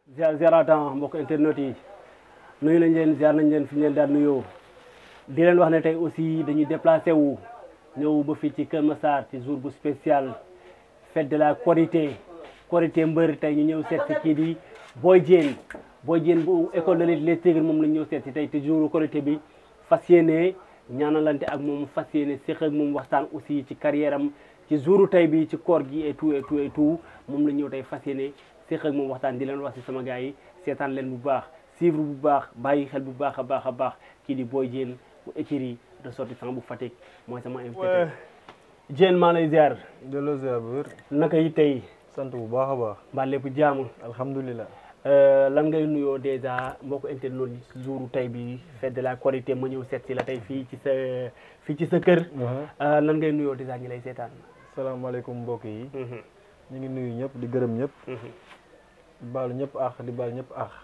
ziar ziaratan mbokk internet yi nuyu nañ leen ziar nañ leen fi ñu leen daan nuyoo di leen wax ne tey aussi dañuy déplacé wu ñëw ba fii ci Kër Massar ci jour bu spécial fête de la Korité Korité mbër tey ñu ñëw seet si kii di Boy Diène Boy Diène bu école de lutte Les Tigres moom lañ ñëw seet si tey te jour Korité bi fas yéene ñaanalante ak moom fas yéene séq ak moom waxtaan aussi ci carrière am ci jouru tey bi ci koor gi et tout et tout et tout moom la ñëw tey fas yéene séq ak moom waxtaan di leen wax si sama gars yi seetaan leen bu baax suivre bu baax bàyyi xel bu baax a baax a baax kii di Boy Diène bu écurie de sortissant bu Fatick mooy sama invité Diène maa lay ziar delloo ziar bu wér naka yi tey sant bu baax a baax mbaa lépp jaamu alhamdulilah lan ngay nuyoo dèjà mbokk internet yi si jouru tey bi fête de la Korité ma ñëw seet si la tey fii ci sa fii ci sa kër lan ngay nuyoo dèjà ñi lay seetaan salaamaaleykum mbokk yi ñu ngi nuyu ñëpp di gërëm ñëpp di baalu ñëpp ax di baal ñëpp ax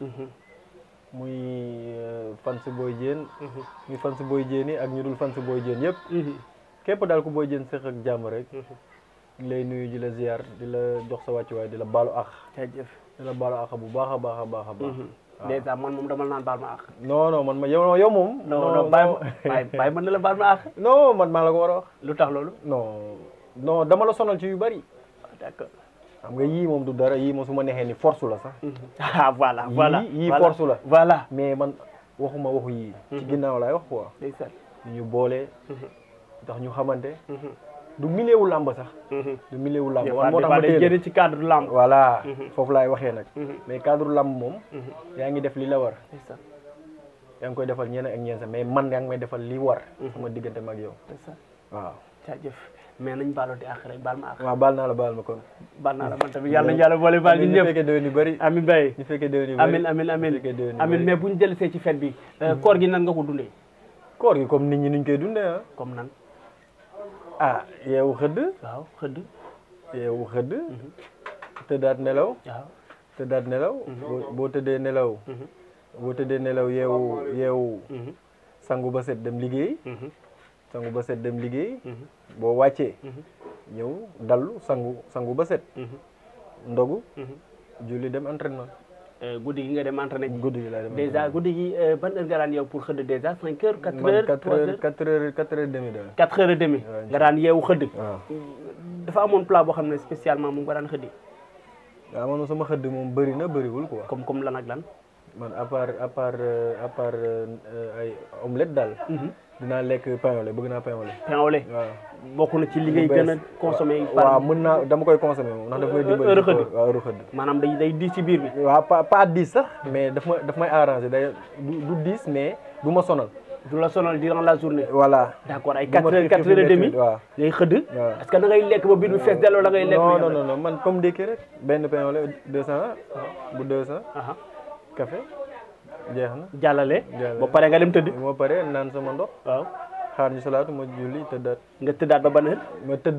muy fans Boy Diène muy fans Boy Diène yi ak ñu dul fans Boy Diène yëpp képp daal ku Boy Diène séq ak jàmm rek di lay nuyu di la ziar di la jox sa wàccuwaay di la baalu ax jaajëf di la baalu ax bu baax a baax a baax a baax dèjà man moom dama naan baal ma àq non non man ma yow yow moom non non bàyyi ma bàyyi mën na la baal ma àq non man maa la ko war a wax lu tax loolu non non dama la sonal ci yu bari d'accord xam nga yii moom du dara yii moom su ma neexee ni force la sax ah voilà voilà yii force la voilà mais man waxuma waxu yii ci ginnaaw laay wax quoi ndeysaan ñu ñu boole tax ñu xamante du milieu làmb sax du milieu làmb man moo tax ma day teel génn ci cadre lamb voilà foofu laay waxee nag Mhm. mais cadre làmb moom yaa ngi def li la war ndeysaan yaa ngi koy defal ñeneen ak ñeen sax mais man yaa ngi may defal li war sama diggante mag yow ndeysaan waaw jaajëf mais nañ baalooti àq rek baal ma àq waaw baal naa la baal ma kon baal naa la man tamit yàlla yàlla boole baal ñun ñu ñëpp fekkee déwén yu bëri amin bay ñu fekkee déwén yu bëri amin amin amin ñu fekkee déwén yu amin bëri. mais buñ jëlsee ci fête bi koor gi nan nga ko dundee koor gi comme nit ñi nuñ koy dundee ah comme nan ah yeewu xëdd waaw xëdd yeewu xëdd tëddaat nelaw waaw tëddaat nelaw boo boo tëddee nelaw boo tëddee nelaw yeewu yeewu sangu ba set dem liggéey sangu ba set dem liggéey boo wàccee ñëw dallu sangu sangu ba set ndogu julli dem entraînement guddi gi nga dem entraîné ji guddi gi laay dem dèjà guddi gi ban heure nga daan yow pour xëdd dèjà cinq heures quatre man heures quatre trois heures heures quatre heures quatre heures demi daal quatre heures et demi Ouais. nga daan yeewu xëdd waaw dafa amoon plat boo xam ne spécialement moom nga daan xëddi waaw man sama xëdd moom bëri na bëriwul quoi comme comme lan ak lan man à part à part euh, à part euh, ay omelette daal dinaa lekk pain au lait bëgg naa pain au lait pain au lait waaw bokk na ci li ngay bees. gën a consommé waaw mën naa dama koy consommer moom ndax daf may dimbali heure ci xëdd. koor. waaw heure xëdd maanaam day day di ci biir bi waaw pas pas dix sax mais daf ma daf may arrangé day du du dix mais du ma sonal du la sonal durant la journée voilà d'accord ay Du ma quatre heures xiif quatre xiif heures et métti demi waaw ngay xëdd waaw. est-ce que da ngay lekk ba biir bi fees delloo la ngay lekk non non non non man comme ndékki rek benn pain au lait deux cent bu deux cent aha café jeex na jàllale Jàllale. ba pare nga dem tëdd moo pare naan sama ndox waaw xaar ñu salaatu ma julli tëddaat nga tëddaat ba ban heure ma tëdd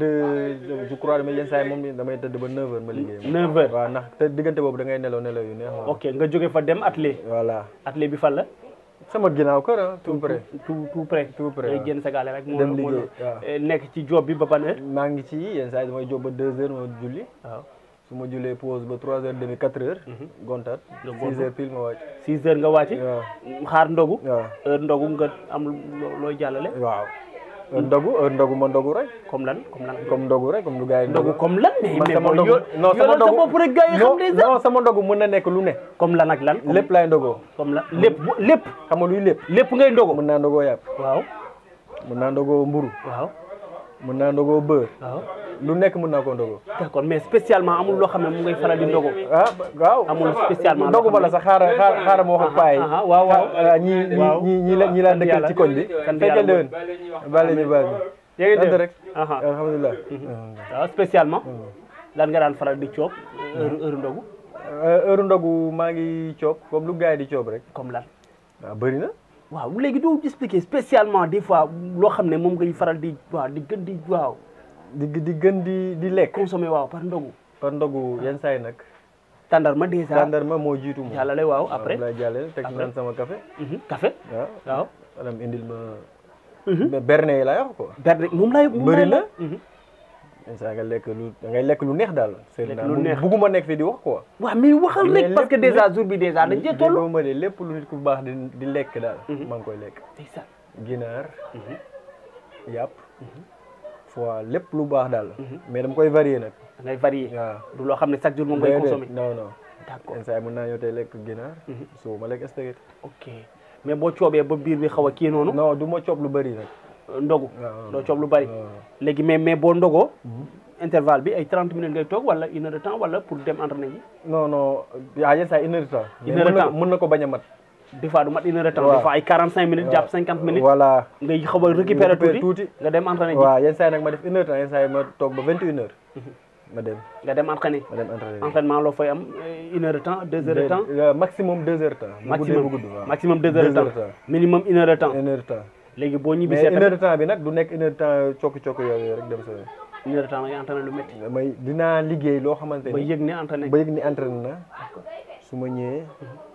je crois damay yenn saa yi moom damay tëdd ba neuf heures ma liggéey neuf heures waaw ndax te diggante boobu da ngay nelaw nelaw yu neex moom ok nga jóge fa dem atelier voilà atelier bi fan la sama ginnaaw kër ah tout près tout tout près tout près ngay waaw. génn sa gaale rek moo Dem moo liggéey, waaw. eh, nekk ci job bi ba ban heure maa ngi ci yenn saa yi damay jóg ba deux heures ma julli waaw su ma jullee pause ba trois heures demi quatre heures gontaat Nga six gontu. heures pile ma wàcc six heures nga wàcc waaw xaar ndogu waaw heure ndogu nga am loo- looy jàllale waaw heure ndogu heure ndogu ma ndogu rek comme lan comme lan comme ndogu rek comme lu gars yi ndogu comme lan mais man mais sama mooy ndogu yo- non sama yoolal sa ndogu bopp rek gars yi xam non déjà non sama ndogu mën na nekk lu ne comme lan ak lan comme- lépp laay ndogoo comme lan lépp bu- lépp xam nga luy lépp lépp ngay ndogu mën naa ndogoo yàpp waaw mën naa ndogoo mburu waaw mën naa ndogoo beurre waaw lu nekk mën naa koo ndogoo d'accord mais spécialement amul loo xam ne mu ngay faral di ndogu ah waaw amul spécialement ndogu ba la sax xaaral xaaral xaaral ma wax ak paa yi aha, waaw, waaw. ah, ñi ñi Waaw. ñi ñi la ñi laa dëkkal yàlla. ci koñ bi sant fekkee yàlla. déwén bàle ñu baal yaa ngi sant dégg rek aha alhamdulilah waaw spécialement lan nga daan faral di coob heure heure ndogu heure ndogu maa ngi coob comme lu gars yi di coob rek comme lan waaw bëri na waaw léegi doo expliquer spécialement des fois loo xam ne moom ngay faral di waaw di gën di waaw di di gën di di lekk consommer waaw par ndogu par ndogu yenn saa yi nag tàndarma déjà tàndarma moo jiitu moom jàllale waaw après lay jàllale teg naan sama café Mhm, café waaw waaw maanaam indil ma mais berne yi laay wax quoi berne moom lay moom Bëri lay na. Mhm. yenn saa nga lekk lu da ngay lekk lu neex daal seen Lekk daal lu bu- neex. bugguma nekk fi di wax quoi waaw mais waxal Mais rek parce que lépp- déjà lépp- jour bi déjà dañ cee toll déggoo ma de lépp lu nit ku baax di di lekk daal maa ngi koy lekk ndeysaan ginaar yàpp fois lépp lu baax daal mais dama koy varier nag da ngay varier waaw du loo xam ne chaque jour moom ngay Déedéet, consommer non non d'accord yenn saa yi mën naa ñëw tey lekk ginaar suba ma lekk steak ok mais boo coobee ba biir bi xaw a kii noonu non du ma coob lu bëri nag ndogu waaw doo coob lu bari waaw. léegi mais mais boo ndogoo intervalle bi ay 30 minutes ngay toog wala une heure de temps wala pour dem entraîner ji non non yaa yenn saa yi une heure de temps Une mais heure de mën na temps. ko- mën na ko bañ a mat des fois du mat une heure de temps Waaw. des fois ay 45 minutes jàpp 50 minutes voilà ngay xaw a récupérer récupérer tuuti tuuti. nga dem entraîner ji waaw yenn saa yi nag ma def une heure de temps yenn saa yi ma toog ba vingt et une heures ma dem nga dem entraîner ma dem entraîner entraînement loo fay am euh, une heure de temps deux heures de temps Euh, maximum deux heures de temps bu guddee maximum bu gudd waaw maximum deux heures de temps minimum une heure de temps une heure de temps léegi boo mais ñibbisee une heure tamit de temps bi nag du nekk une heure de temps cokki cokki yooyu rek dem sa yoon une heure de temps ngay entraîner lu métti damay dinaa liggéey loo xamante ba ni yëg ne entraîner ba yëg ni entraîné na su ma ñëwee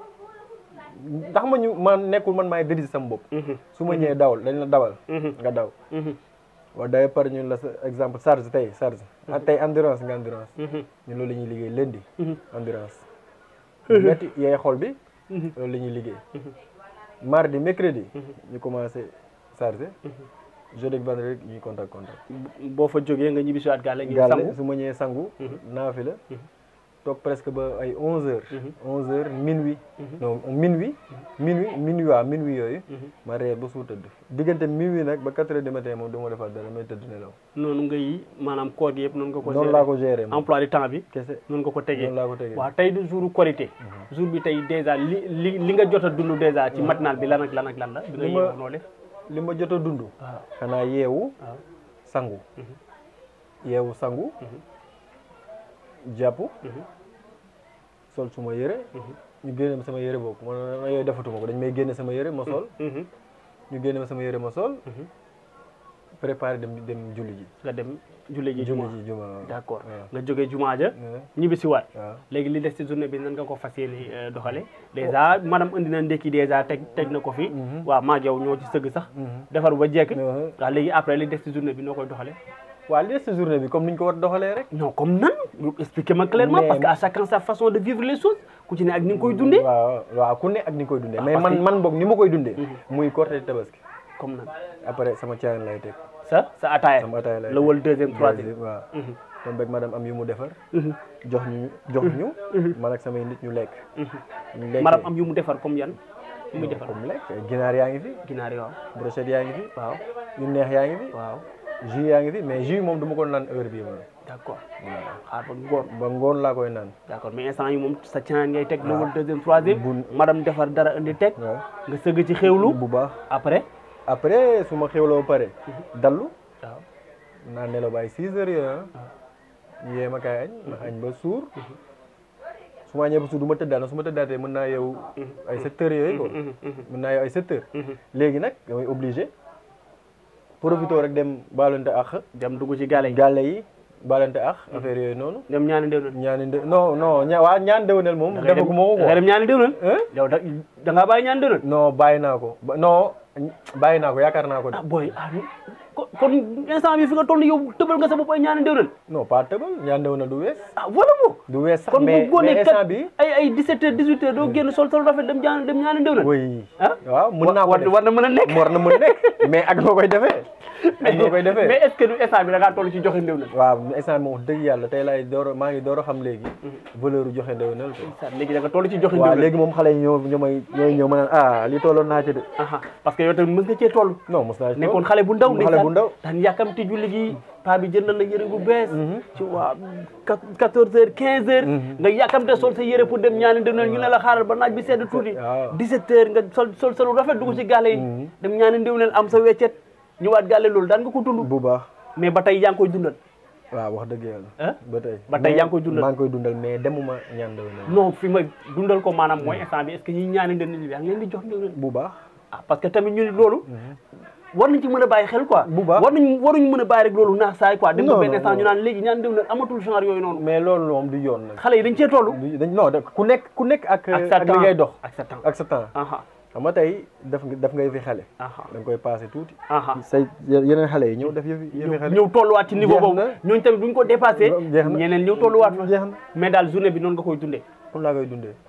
ndax ma ñu man nekkul man maay diriger sama bopp su ma ñëwee dawal dañ la dawal nga daw waaw day par ñun la sa exemple charge tey charge ah tey endurance nga endurance ñun loolu la ñuy liggéey lundi endurance ñetti yeey xol bi loolu la ñuy liggéey mardi mercredi ñu commencé chargé jeudi ak vendredi ñuy contact contact boo fa jógee nga ñibbi si waat gàlle ngeen gàlle sangu su ma ñëwee sangu naafi la toog presque ba ay onze heures onze heures minuit non minuit minuit minuit waaw minuit yooyu ma reer ba suur tëdd diggante minuit nag ba quatre heures du matin moom du ma defaat dara may tëdd nelaw noonu ngay maanaam koor gi yëpp noonu nga ko noonu laa ko gérer moom emploi du temps bi kese noonu nga ko tegee noonu laa ko tegee waaw tey du jour korité jour bi tey dèjà li li li nga jot a dund dèjà ci matinal bi lan ak lan ak lan la bi nga Li ma- yeewu noo def li ma jot a dund waaw xanaa yeewu waaw sangu yeewu sangu jàpp sol suma yëre ñu génne ma sama yëre boobu man man yooyu defatuma ko dañ may génne sama yëre ma sol Mhm. ñu génne ma sama yëre ma sol préparé dem dem julli ji nga dem julli ji julli juma ji juma waaw. d'accord waaw. nga jógee juma ja Ouais. ñibbi si waat waaw léegi li des ci journée bi nan nga ko fas yéene euh, doxale dèjà madame indi na ndekki dèjà teg teg na ko fi waaw maag yow ñoo ci sëgg sax defar ba jekk Ouais. waaw léegi après li des ci journée bi noo koy doxale waaw li des si journée bi comme ni ñu ko war a doxalee rek non comme nan expliquez-moi clairement Mais- parce que à chacun sa façon de vivre les choses ku ci ne ak ni nga koy dundee waaw waaw ku ne ak ni nga koy dundee mais parce man que- man boog ni ma koy dundee muy Korité tabaski comme nan après sama caayan lay teg sa sa ataaya sama ataaya lay la wal deuxième troisième Deuxième, waaw Mhm. tom beg madame am yu mu defar Mhm. jox ñu jox ñu man ak samay nit ñu lekk ñu lekkee madame am yu mu defar comme yan yu muy defar comme lekk ginaar yaa ngi fi ginaar yi waaw brochette yaa ngi fi waaw yu neex yaa ngi fi waaw jus yaa ngi fi mais jus moom du ma ko naan heure bii moom d'accord xaar ba ngoon ba ngoon laa koy naan d'accord mais instant yi moom sa canaan ngay teg la wal deuxième troisième Bu- madame defar dara indi teg waaw nga sëgg ci xéwlu bu baax après après su ma xewloo ba pare dallu waaw naa nelaw ba ay six heures yooyu ah ñu yee ma kaay añ ma añ ba suur su ma añee ba suur du ma tëddaat nag su ma tëddaatee mën naa yeewu ay sept heures yooyu quoi mën naa yeewu ay sept heures léegi nag damay obligé profité rek dem baalante ak dem dugg ci gale yi gàlle yi baalante ak affaire yooyu noonu dem ñaani ndéwnal ñaani ndé non non ña waa ñaan déwénal moom da ngay dem defagu ma ko da ngay quoi dem ñaani ndéwnal Hein? yow da da ngaa bàyyi ñaani ndéwnal non bàyyi naa ko ba- non bàyyi naa ko yaakaar naa ko de ah booy ah kon kon instant bi fi nga toll yow tëbal nga sa bopp ay ñaani ndéwnal non pas tëbal ñaan déwénal du wees ah voilà mo du wees sax kon bu mais mais góonee instant kat bi ay ay 17 heures 18 heures doo génn sol sol rafet dem ñaani dem ñaani ndéwnal oui ah waaw mën naa ko war def war na mën a nekk war na mën a nekk mais ak noo koy defee ak noo koy defee mais est-ce que du instant bi da ngaa toll ci joxe ndéwnal waaw instant moom wax dëgg yàlla tey laay door a maa ngi door a xam léegi valeur u joxe ndewenal ko léegi da nga toll ci joxe waaw ndéwnal léegi moom xale yi ñoo ñoo may ñooy ñëw ma naan ah li tolloon naa ci de aha parce que yow tamit mës nga cee toll non mos naa ci nekkoon xale bu ndaw xale bu ndaw daan yàkkamti julli gi paa bi jëndal la yëre bu bees ci waa quatorze heures quinze heures nga yàkkamte sol sa yëre pour dem ñaani ndéwnal ñu ne la xaaral ba naaj bi sedd tuuti waaw. 17 heures nga sol sol solu rafet dugg ci gàlle yi dem ñaani ndéwnal am sa weccet ñëwaat gàlle loolu daan nga ko dund bu baax mais ba tey yaa ngi koy dundal waaw wax dëgg yàlla ah ba tey Ba tey Mais yaa ngi koy dundal. maa ngi koy dundal mais demuma ñaan ndewenal non fi ma dundal ko maanaam mooy instant bi est-ce que ñi ñaani ndéwnal bi yaa ngi leen di jox ndéwnal bu baax ah parce que tamit ñu ni loolu war nañ ci mën a bàyyi xel quoi Bu baax. war nañ waruñu mën a bàyyi rek loolu naax saay quoi dem ba Non, benn non, instant ñu non. naan léegi ñaan ndéwnal amatul genre yooyu noonu mais loolu moom du yoon nag xale yi dañ cee toll du dañ non da- ku nekk ku nekk ak ak sa ak li temps ngay dox ak sa temps ak sa temps aha xam xam nga tey def nga def nga yëfi xale aha da nga koy passé tuuti aha say yeneen xale yi ñëw def yëfi yëfi xale ñëw tolluwaat ci niveau Jeex boobu na. ñooñu tamit bu ñu ko dépassé jeex na ñeneen ñëw tolluwaat fa jeex na mais daal journée bi noonu nga koy dundee comme laa koy dundee